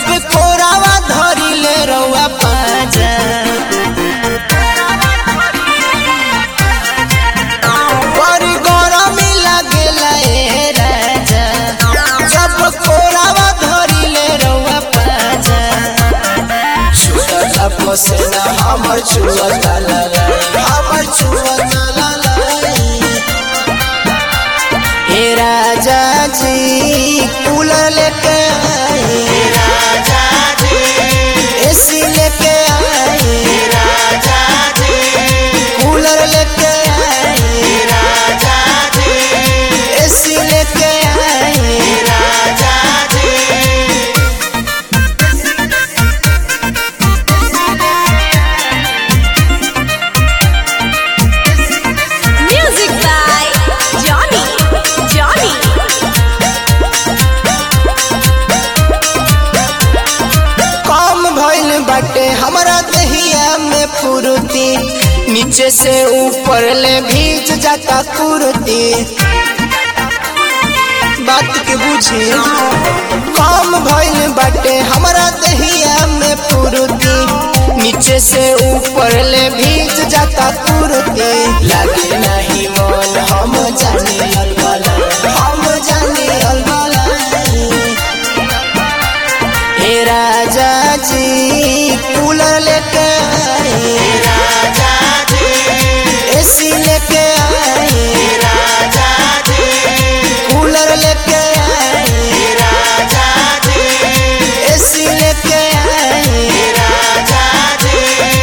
जब कोरावा धरिले रउआ पाजा बड़ी गरमी लागेला ए राजा जब कोरावा धरिले रउआ पाजा छुअता पसेना हमर छुअता ललाई हमर छुअता ललाई हे राजा जी कूलर लेके आए राजा जी एसी लेके आए राजा जी कूलर लेके आए राजा जी एसी लेके आए राजा जी Music by Johnny. Johnny. कम भइल बाटे हमरा दहिया में फुर्ती नीचे से ऊपर ले भीज जाता कुर्ती बात के बुझी कम भइल बाटे हमरा दहिया में फुर्ती नीचे से ऊपर ले भीज जाता कुर्ती लागे नहीं मन हम जाने अलबला हम जाने अलबला हे राजा जी कूलर लेके आए राजा जी एसी लेके आए राजा जी कूलर लेके आए राजा जी एसी लेके आए राजा जी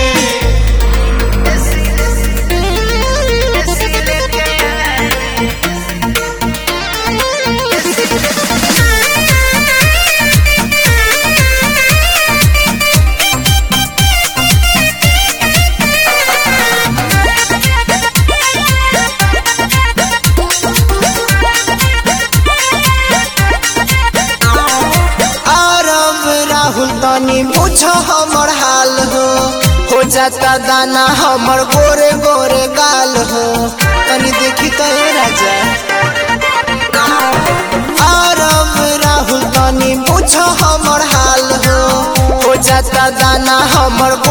आरब राहुल तनी बुझ हमर हाल हो हो जाता दाना हमर गोरे गोरे गाल हो तनी देखी तो ए राजा आरब राहुल तनी बुझ हमर हाल हो हो जाता दाना हमर